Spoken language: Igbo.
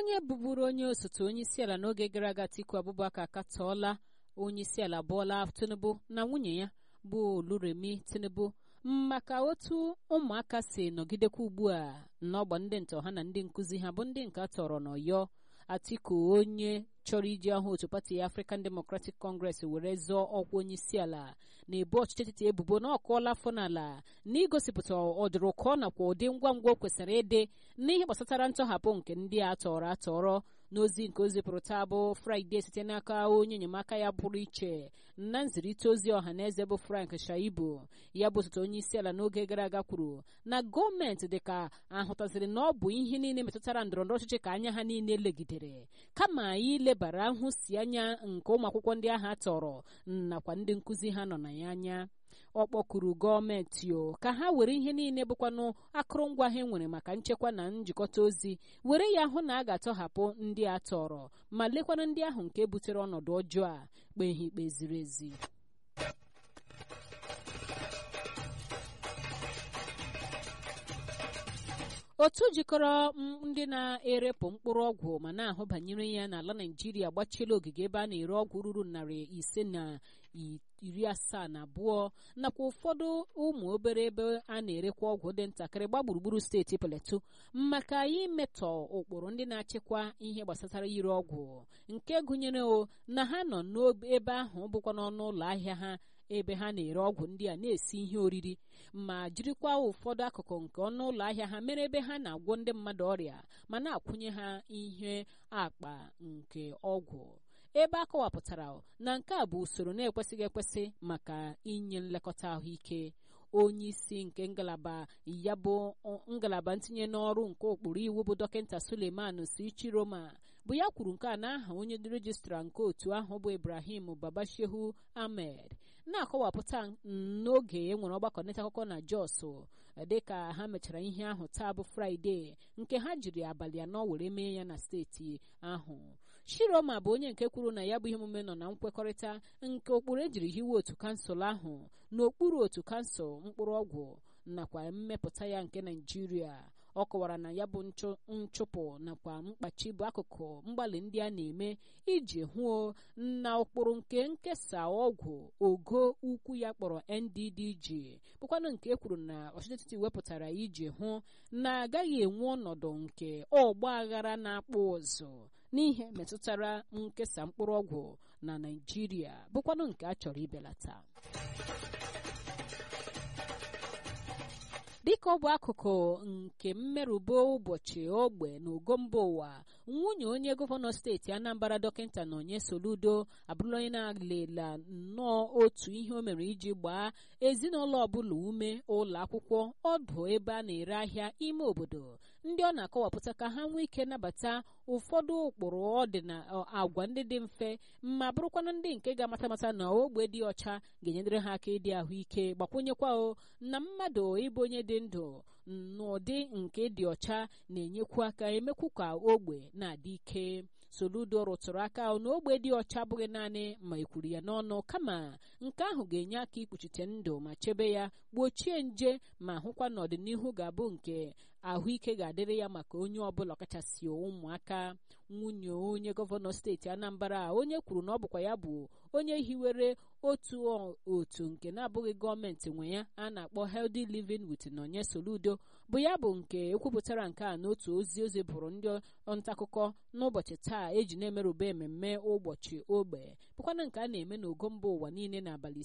onye bụburu onye osote onye isi ala n'oge gara aga Atiku Abubakar akatọọla onye isi ala Bola Tinubu na nwunye ya bụ Oluremi Tinubu maka otu ụmụaka si nọgidekwa ugbu a n'ọgba ndị ntọ ha na ndị nkụzi ha bụ ndị nke atọrọ n'Ọyọ Atiku onye chọrọ iji ahụ otu pati African Democratic Congress were zọọ ọkwa onye isi ala na-ebu ọchịchị etiti ebubo na ọkụọla afọ n'ala na igosipụta ọdụrụkọ nakwa ụdị ngwa ngwa o kwesịrị ịdị n'ihe gbasatara ntọhapụ nke ndị a tọrọ atọrọ n'ozi nke o zipụrụ taa bụ fraịde site n'aka onye enyemaka ya pụrụ iche na nzirịta ozi ọha na eze bụ frank shaibu ya bụ osote onye isi ala n'oge gara aga kwuru na gọọmenti dịka ahụtaziri na ọ bụ ihe niile metụtara ndọrọndọrọ ọchịchị ka anya ha niile legidere kama ilebara nhụsi anya nke ụmụ akwụkwọ ndị ahụ atọrọ nakwa ndị nkụzi ha nọ na ya anya ọ kpọkuru gọọmenti o ka ha were ihe niile bụkwanụ akụrụngwa ha nwere maka nchekwa na njikọta ozi were ya hụ na a ga-atọhapụ ndị a tọrọ ma lekwana ndị ahụ nke butere ọnọdụ ọjọọ a kpee ha ikpe ziri ezi otu jikọrọ ndị na-erepụ mkpụrụ ọgwụ ma na-ahụ banyere ya n'ala naijiria gbachiela ogige ebe a na-ere ọgwụ ruru narị ise na iri asaa na abụọ nakwa ụfọdụ ụmụ obere ebe a na-erekwa ọgwụ dị ntakịrị gba gburugburu steeti Plateau maka imetọ ụkpụrụ ndị na-achịkwa ihe gbasatara ire ọgwụ nke gụnyere o na ha nọ n'ebe ahụ bụkwa n'ọnụ ụlọ ahịa ha ebe ha na-ere ọgwụ ndị a na-esi ihe oriri ma jirikwa ụfọdụ akụkụ nke ọnụ ụlọ ahịa ha mere ebe ha na-agwọ ndị mmadụ ọrịa ma na-akwụnye ha ihe akpa nke ọgwụ ebe a kọwapụtara na nke a bụ usoro na-ekwesịghị ekwesị maka inye nlekọta ahụike onye isi nke ngalaba ya bụ ngalaba ntinye n'ọrụ nke ụkpụrụ iwu bụ dọkịta Suleiman Sichiroma bụ ya kwuru nke a n'aha onye rejistra nke otu ahụ bụ Ibrahim Babashehu Ahmed na-akọwapụta n'oge e nwere ọgbakọ nleta akụkọ na Jos dịka ha mechara ihe ahụ taa bụ Fraịde nke ha jiri abalị anọ were mee ya na steeti ahụ Shiroma bụ onye nke kwuru na ya bụ ihe omume nọ na nkwekọrịta nke ụkpụrụ ejiri hiwe otu kansụl ahụ n'okpuru otu kansụl mkpụrụ ọgwụ nakwa mmepụta ya nke Naijiria ọ kọwara na ya bụ nchụpụ nakwa mkpachi bụ akụkụ mgbalị ndị a na-eme iji hụo na ụkpụrụ nke nkesa ọgwụ ogo ukwu ya kpọrọ NDDG bụkwanụ nke ekwuru na ọchịchị etiti wepụtara iji hụ na agaghị enwe ọnọdụ nke ọgba aghara na-akpụ ụzụ n'ihe metụtara nkesa mkpụrụ ọgwụ na Naịjirịa bụkwanụ nke a chọrọ ibelata dịka ọ bụ akụkụ nke mmerụbe ụbọchị ogbe na ogo mba ụwa nwunye onye gọvanọ steeti Anambra dọkịta Nonye Soludo abụrụla onye na-alela nnọọ otu ihe o mere iji gbaa ezinụlọ ọbụla ume ụlọ akwụkwọ ọdụ ebe a na-ere ahịa ime obodo ndị ọ na-akọwapụta ka ha nwee ike nabata ụfọdụ ụkpụrụ ọdịna agwa ndị dị mfe ma bụrụkwanụ ndị nke ga-amata amata na ogbe dị ọcha ga-enyedere ha aka ịdị ahụike gbakwunyekwa o na mmadụ ịbụ onye dị ndụ n'ụdị nke dị ọcha na-enyekwu aka emekwu ka ogbe na-adị ike Soludo rụtụrụ aka na ogbe dị ọcha abụghị naanị ma ekwuru ya n'ọnụ kama nke ahụ ga-enye aka ikpuchite ndụ ma chebe ya gbochie nje ma hụkwa n'ọdịnihu ga-abụ nke ahụike ga-adịrị ya maka onye ọbụla ọkachasị ụmụaka nwunye onye gọvanọ steeti Anambra onye kwuru na ọ bụkwa ya bụ onye hiwere otu otu nke na-abụghị gọọmenti nwe ya a na-akpọ Healthy Living with Nonye Soludo bụ ya bụ nke ekwupụtara nke a n'otu ozi ozi bụrụ ndị ntaakụkọ n'ụbọchị taa eji na-emerube ememme ụbọchị ogbe bụkwana nke a na-eme n'ogo mba ụwa niile n'abalị